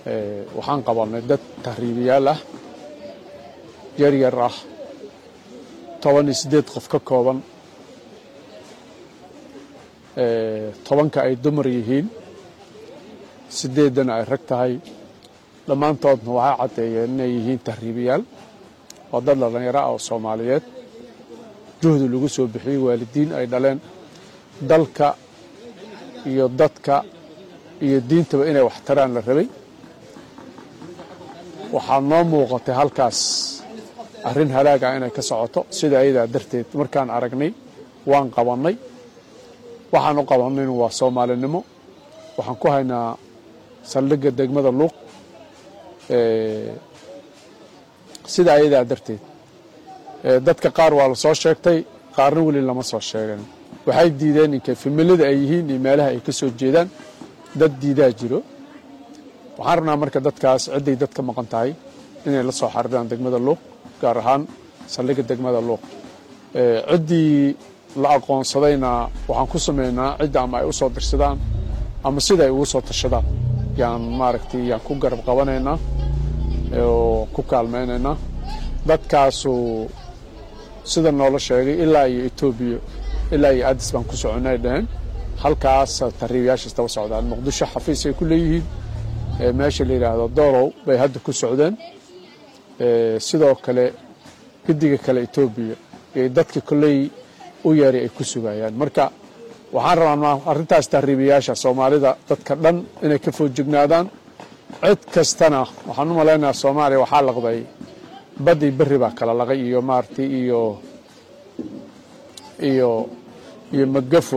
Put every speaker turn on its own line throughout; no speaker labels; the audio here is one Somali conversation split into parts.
waxaan qabanay dad tahriibiyaal ah yar yar ah toban iyo siddeed qof ka kooban tobanka ay dumar yihiin siddeeddana ay rag tahay dhammaantoodna waxay caddeeyeen inay yihiin tahriibiyaal waa dad dhallinyaro ah oo soomaaliyeed juhdi lagu soo bixiyey waalidiin ay dhaleen dalka iyo dadka iyo diintaba inay wax taraan la rabay waxaa noo muuqatay halkaas arrin halaaga inay ka socoto sida ayadaa darteed markaan aragnay waan qabannay waxaan u qabannaynu waa soomaalinimo waxaan ku haynaa saldhigga degmada luuq sida ayadaa darteed dadka qaar waa la soo sheegtay qaarna weli lama soo sheegan waxay diideen inkay familada ay yihiin iyo meelaha ay ka soo jeedaan dad diidaa jiro waxaan rabnaa marka dadkaas cidday dad ka maqan tahay inay la soo xariiraan degmada luuq gaar ahaan saldhigga degmada luuq ciddii la aqoonsadayna waxaan ku samaynaa cidda ama ay u soo dirsadaan ama sida ay ugu soo tashadaan yaan maaragtay yaan ku garab qabanaynaa oo ku kaalmaynaynaa dadkaasu sida noola sheegay ilaa iyo etoobiya ilaa iyo adis baan ku soconnay dhaheen halkaas tahriibayaasha istaba socdaan muqdisho xafiis ay ku leeyihiin meesha la yidhaahdo doolow bay hadda ku socdeen sidoo kale gediga kale etoobiya iyo dadka kolley u yeeray ay ku sugayaan marka waxaan rabaa arrintaas tahriibayaasha soomaalida dadka dhan inay ka foojignaadaan cid kastana waxaan u malaynayaa soomaaliya waxaa laqday badii berri baa kala laqay iyo maaragtay iyo iyo iyo magafo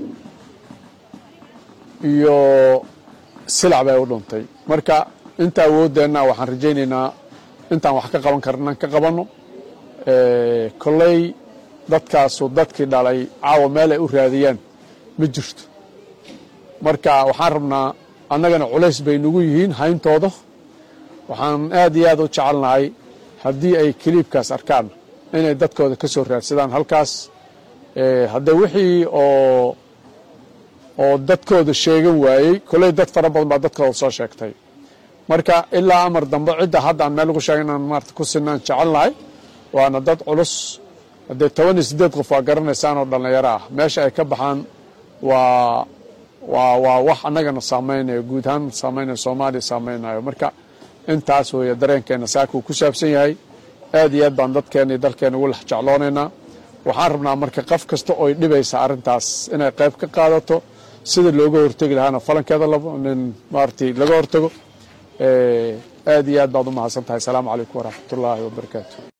iyo silac bay u dhuntay marka inta awooddeenna waxaan rajaynaynaa intaan wax ka qaban karnan ka qabanno kolley dadkaasu dadkii dhalay caawa meel ay u raadiyaan ma jirto marka waxaan rabnaa annagana culays bay nagu yihiin hayntooda waxaan aad iyo aad u jecelnahay haddii ay kiliibkaas arkaan inay dadkooda ka soo raadsadaan halkaas haddee wixii oo oo dadkooda sheegan waayey kolley dad fara badan baa dadkooda soo sheegtay marka ilaa amar dambe cidda hadda aan meel ugu sheegay inaan maarata ku sinaan jecelnahay waana dad culus haddee toban iyo siddeed qof waa garanaysaan oo dhallinyaro ah meesha ay ka baxaan waa waa waa wax annagana saamaynayo guud ahaan saamaynayo soomaaliya saamaynayo marka intaas weeye dareenkeenna saakuu ku saabsan yahay aad iyo aad baan dadkeenna iyo dalkeenna ugu lex jecloonaynaa waxaan rabnaa marka qof kasta oy dhibaysa arrintaas inay qayb ka qaadato sida looga hortegi lahaana falankeeda nin maaragtay laga hortago aad iyo aad baad u mahadsan tahay asalaamu calaykum waraxmatullaahi wabarakaatu